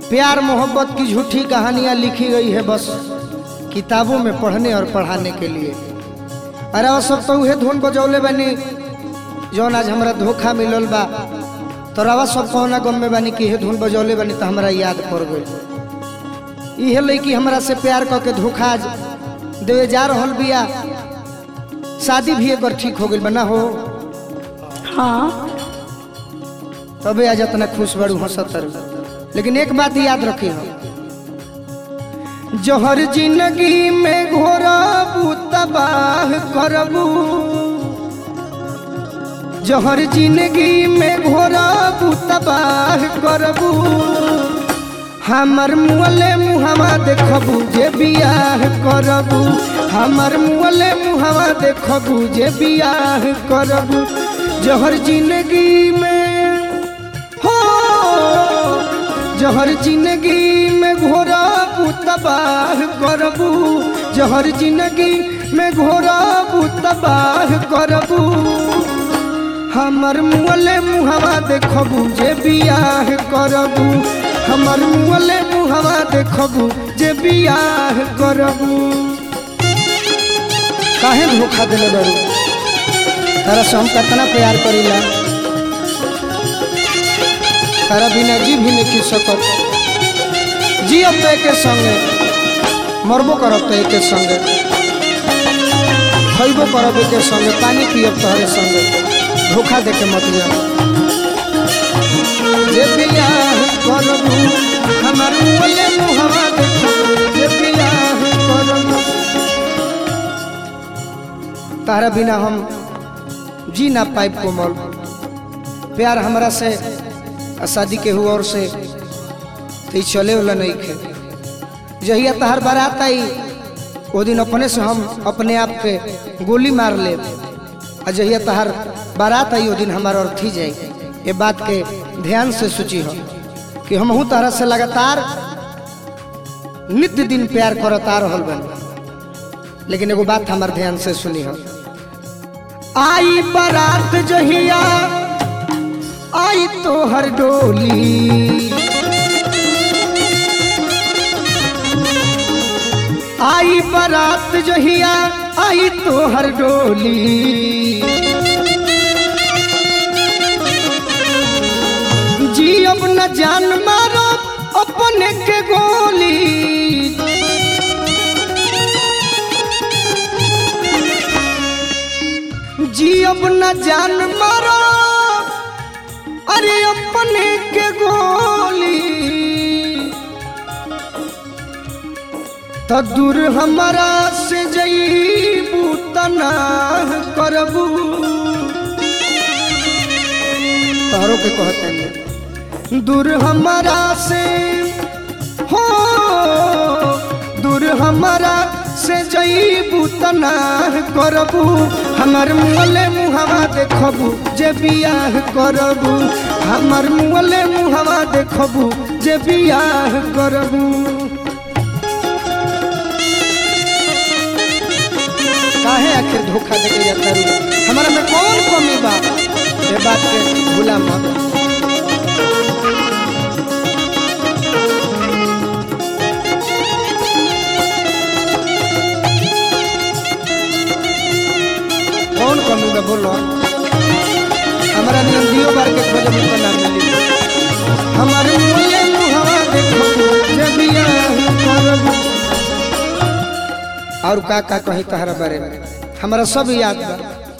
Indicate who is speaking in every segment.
Speaker 1: प्यार मोहब्बत की झूठी कहानियां लिखी गई है बस किताबों में पढ़ने और पढ़ाने के लिए अरे वो सब तो उहे धुन बजौले बनी जौन आज हमरा धोखा मिलल बा तो रवा सब कौना गम में बनी कि हे धुन बजौले बनी तो हमरा याद पड़ गई इहे लड़की हमरा से प्यार क के धोखा आज देवे जा रहल बिया शादी भी एक बार ठीक हो गई बना हो
Speaker 2: हाँ
Speaker 1: तबे आज इतना खुश बड़ू हंसतर लेकिन एक बात याद रखी हो जहर जिंदगी में घोरबू तबाह करबू जहर जिंदगी में घोरबू तबाह करबू हमर मुअले मुहवा देखबू जे बियाह करबू हमर मुअले मुहवा देखबू जे बियाह करबू जहर जिंदगी में हो जहर जिंदगी में घोरा तबाह करबू जहर जिंदगी में घोरा तबाह करबू हमर मुअले मुहवा देखबू जे बियाह करबू हमर मुअले मुहवा देखबू जे बियाह करबू काहे धोखा दिले बरू तारा से हम कितना प्यार करीला तारा बिना जी भी नहीं सकत जी अब तो एक संगे मरबो करब तो एक संगे खैबो करब एक संगे पानी पियब तोहरे संगे धोखा दे के मत जा जे बियाह करबू हमर मुले मुहवा देखबू जे बियाह करबू तारा बिना हम जी ना पाइब कोमल प्यार हमरा से आ शादी के हुआ और से तो चले वाला नहीं खे जहिया तहर बारात आई वो दिन अपने से हम अपने आप के गोली मार ले आ जहिया तहर बारात आई वो दिन हमारा अर्थी जाए ये बात के ध्यान से सोची हो कि हम हूँ तरह से लगातार नित्य दिन प्यार करता रहल बन लेकिन एगो बात हमार ध्यान से सुनी हो आई बारात जहिया आई तो हर डोली आई बारात जहिया आई तो हर डोली जी अब न जान मारो अपने के गोली जी अब न जान मारो अरे अपने के गोली तो दूर हमारा से जईबू तना करबू तारो के कहते हैं दूर हमारा से हो दूर हमारा से जईबू तना करबू हमार मुँहले मुहवा देखबू जे बियाह करबू हमार मुँहले मुहवा देखबू जे बियाह करबू काहे आखिर धोखा देके जाता रू हमारा में कौन कमी बा ये बात के भूला मत कौन कमी बा बोलो हमारा नियम दियो बार के खोज में ना मिली हमारे मुले मुहवा देखो जे बियाह करबू और का का कही तहरा बारे में हमारा सब याद बा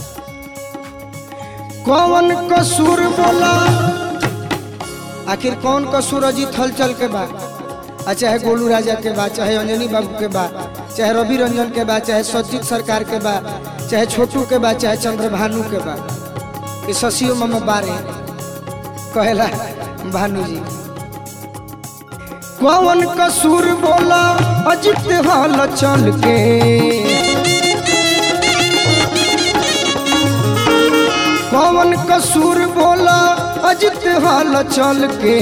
Speaker 1: कौन कसूर बोला आखिर कौन कसूर अजीत हलचल के बा आ चाहे गोलू राजा के बा चाहे अंजनी बाबू के बा चाहे रवि रंजन के बा चाहे सज्जित सरकार के बा चाहे छोटू के बा चाहे चंद्रभानु के बा ये शशियो मम बारे कहेला भानु जी कौन कसूर बोला अजित हाल चल के कौन कसूर बोला अजित हाल चल के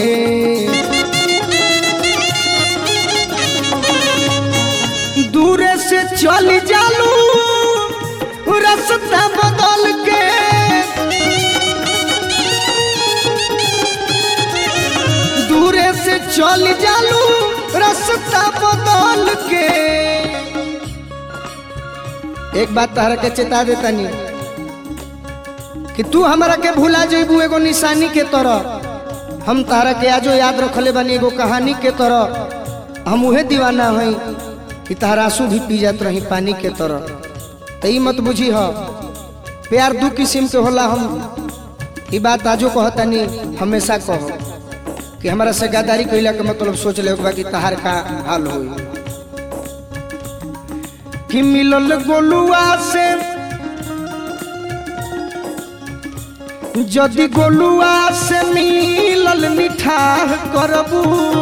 Speaker 1: दूरे से चल जालू रास्ता बदल के दूरे से से चल जालू रास्ता बदल के एक बात तहरा के चेता देता नहीं कि तू हमरा के भुला जेबू एगो निशानी के तरह हम तहरा के आजो याद रखले बानी एगो कहानी के तरह हम उहे दीवाना हई कि तहरा आंसू भी पी जात रही पानी के तरह तो ई मत बुझी ह प्यार दू किस्म के होला हम ई बात आजो कहतानी हमेशा कहो कि हमारा से गद्दारी कैला के मतलब सोच ले बा कि तहार का हाल होई कि मिलल गोलुआ से जदि गोलुआ से मिलल मिठाह करबू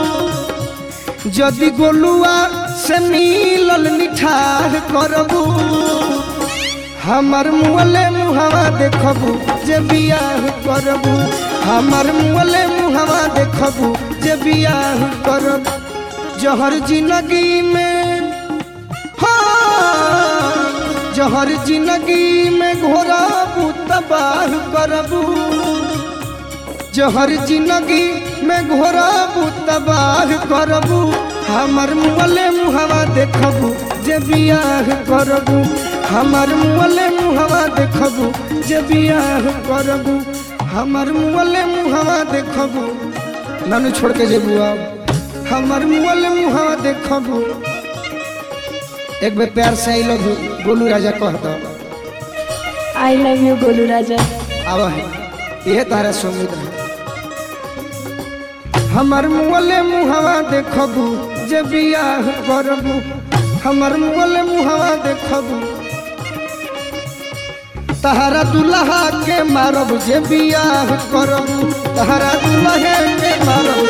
Speaker 1: जदि गोलुआ से मिलल मिठाह करबू हमर मुअले मुहवा देखबू जे बियाह करबू हमर मुअले मुहवा देखबू जे बियाह करबू जहर जिंदगी में हाँ जहर जिंदगी में घोराबू तबाह करबू जहर जिंदगी में घोराबू तबाह करबू हमर मुअले मुहवा देखबू जे बियाह करबू हमर मुअले मुहवा देखबू जे बियाह करबू हमर मुअले मुहवा देखबू नानू छोड़ के जेबू अब हमर मुअले मुहवा देखबू एक बेर प्यार से आई लोग गोलू राजा कह दो
Speaker 2: I love you Golu Raja
Speaker 1: आव है यह तारा सुमित है हमर मुअले मुहवा देखबू जे बियाह करबू हमर मुअले मुहवा देखबू तहरा दुल्हा के मारब जे बियाह करबू तहरा दुल्हा के मारब